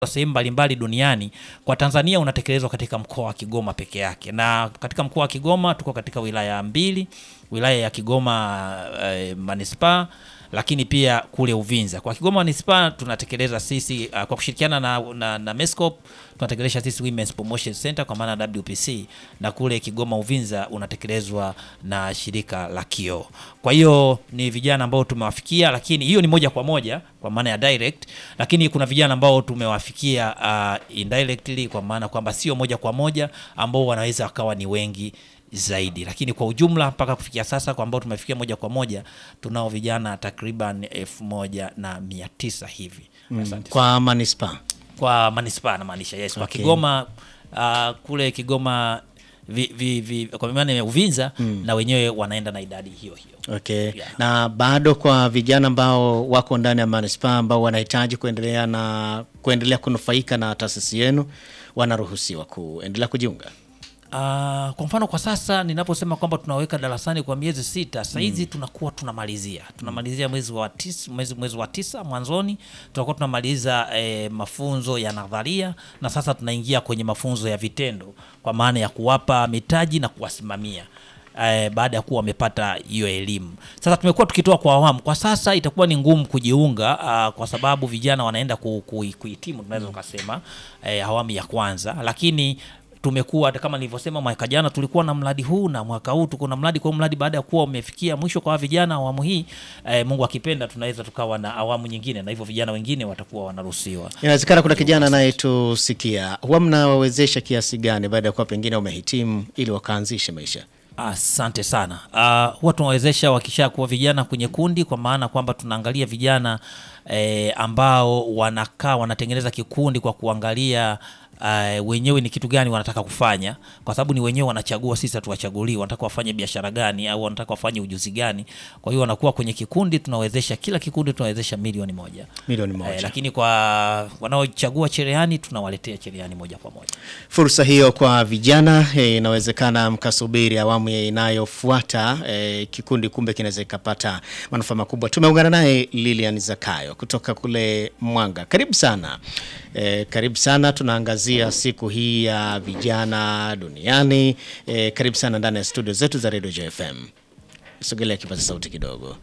sehemu mbalimbali duniani, kwa Tanzania unatekelezwa katika mkoa wa Kigoma peke yake, na katika mkoa wa Kigoma tuko katika wilaya mbili, wilaya ya Kigoma eh, manispaa lakini pia kule Uvinza. Kwa Kigoma manispaa tunatekeleza sisi uh, kwa kushirikiana na, na, na Mescop tunatekeleza sisi Women's Promotion Center kwa maana WPC, na kule Kigoma Uvinza unatekelezwa na shirika la Kio. Kwa hiyo ni vijana ambao tumewafikia, lakini hiyo ni moja kwa moja kwa maana ya direct, lakini kuna vijana ambao tumewafikia uh, indirectly kwa maana kwamba sio moja kwa moja ambao wanaweza wakawa ni wengi zaidi lakini kwa ujumla mpaka kufikia sasa kwa ambao tumefikia moja kwa moja tunao vijana takriban elfu moja na mia tisa hivi Asante kwa manispaa kwa manispaa namaanisha yes. Kwa Okay. Kigoma uh, kule Kigoma vi, vi, vi, kwa maana ya Uvinza na wenyewe wanaenda na idadi hiyo hiyo. okay. Yeah. na bado kwa vijana ambao wako ndani ya manispaa ambao wanahitaji kuendelea na kuendelea kunufaika na taasisi yenu wanaruhusiwa kuendelea kujiunga Uh, kwa mfano kwa sasa ninaposema kwamba tunaweka darasani kwa miezi sita sahizi tunakuwa tunamalizia tunamalizia mwezi wa tisa, mwezi, mwezi wa tisa mwanzoni tunakuwa tunamaliza eh, mafunzo ya nadharia na sasa tunaingia kwenye mafunzo ya vitendo kwa maana ya kuwapa mitaji na kuwasimamia eh, baada ya kuwa wamepata hiyo elimu. Sasa tumekuwa tukitoa kwa awamu. Kwa sasa itakuwa ni ngumu kujiunga uh, kwa sababu vijana wanaenda ku, ku, kuhitimu tunaweza tukasema eh, awamu ya kwanza, lakini tumekuwa kama nilivyosema, mwaka jana tulikuwa na mradi huu na mwaka huu tuko na mradi. Kwa hiyo mradi baada ya kuwa umefikia mwisho kwa vijana awamu hii eh, Mungu akipenda, tunaweza tukawa na awamu nyingine, na hivyo vijana wengine watakuwa wanaruhusiwa. inawezekana kuna kijana anayetusikia huwa mnawawezesha kiasi gani baada ya kuwa pengine wamehitimu ili wakaanzishe maisha Asante sana. Uh, huwa tunawezesha wakisha kuwa vijana kwenye kundi, kwa maana kwamba tunaangalia vijana eh, ambao wanakaa wanatengeneza kikundi kwa kuangalia uh, wenyewe ni kitu gani wanataka kufanya, kwa sababu ni wenyewe wanachagua, sisi hatuwachagulii wanataka wafanye biashara gani au wanataka wafanye ujuzi gani. Kwa hiyo wanakuwa kwenye kikundi, tunawezesha kila kikundi tunawezesha milioni moja milioni eh, moja lakini kwa wanaochagua cherehani tunawaletea cherehani moja kwa moja. fursa hiyo kwa vijana eh, inawezekana mkasubiri awamu ya inayofuata eh, kikundi kumbe kinaweza ikapata manufaa makubwa tumeungana naye lilian zakayo kutoka kule mwanga karibu sana eh, karibu sana tunaangazia siku hii ya vijana duniani eh, karibu sana ndani ya studio zetu za radio jfm sogelea kipaza sauti kidogo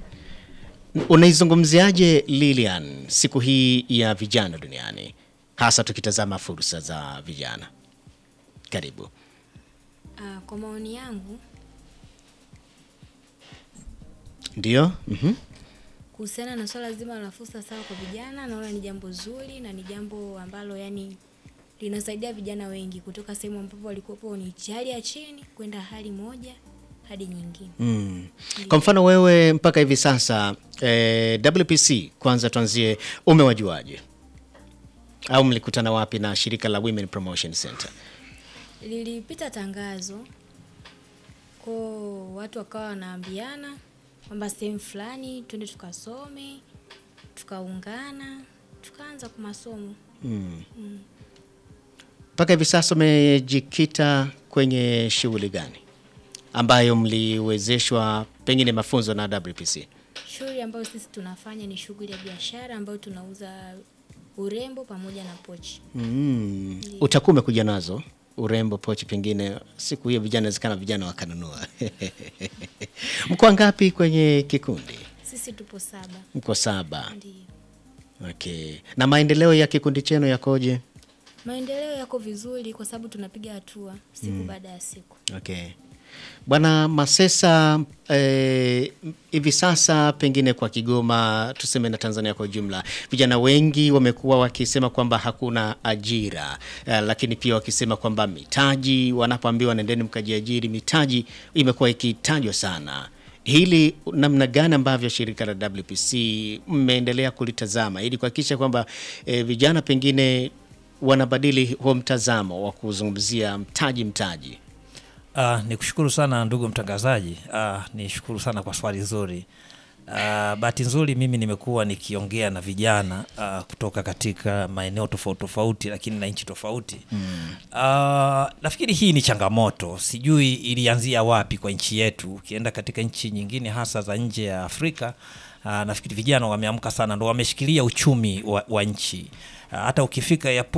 unaizungumziaje lilian siku hii ya vijana duniani hasa tukitazama fursa za vijana karibu Ah, kwa maoni yangu ndio mm kuhusiana na swala zima la fursa sawa kwa vijana, naona ni jambo zuri na ni jambo ambalo yani linasaidia vijana wengi kutoka sehemu ambapo walikuwepo ni hali ya chini kwenda hali moja hadi nyingine. mm. kwa mfano wewe mpaka hivi sasa eh, wpc kwanza tuanzie umewajuaje au mlikutana wapi na shirika la women promotion center Lilipita tangazo ko watu wakawa wanaambiana kwamba sehemu fulani twende tukasome, tukaungana, tukaanza kwa masomo. mpaka hivi sasa umejikita kwenye shughuli gani ambayo mliwezeshwa pengine mafunzo na wpc Shughuli ambayo sisi tunafanya ni shughuli ya biashara ambayo tunauza urembo pamoja na pochi. mm. utakuwa umekuja nazo urembo pochi pengine siku hiyo vijana wezekana vijana wakanunua mko ngapi kwenye kikundi Sisi tupo saba. mko saba Ndio. okay na maendeleo ya kikundi chenu yakoje Maendeleo yako vizuri kwa sababu tunapiga hatua siku baada ya siku. okay bwana masesa eh, hivi sasa pengine kwa kigoma tuseme na tanzania kwa ujumla vijana wengi wamekuwa wakisema kwamba hakuna ajira eh, lakini pia wakisema kwamba mitaji wanapoambiwa nendeni mkajiajiri mitaji imekuwa ikitajwa sana hili namna gani ambavyo shirika la wpc mmeendelea kulitazama ili kuhakikisha kwamba eh, vijana pengine wanabadili huo mtazamo wa kuzungumzia mtaji mtaji Uh, ni kushukuru sana ndugu mtangazaji. Uh, ni shukuru sana kwa swali zuri. Uh, bahati nzuri mimi nimekuwa nikiongea na vijana uh, kutoka katika maeneo tofauti tofauti, lakini na nchi tofauti mm. Uh, nafikiri hii ni changamoto, sijui ilianzia wapi kwa nchi yetu. Ukienda katika nchi nyingine hasa za nje ya Afrika uh, nafikiri vijana wameamka sana, ndo wameshikilia uchumi wa, wa nchi hata ukifika airport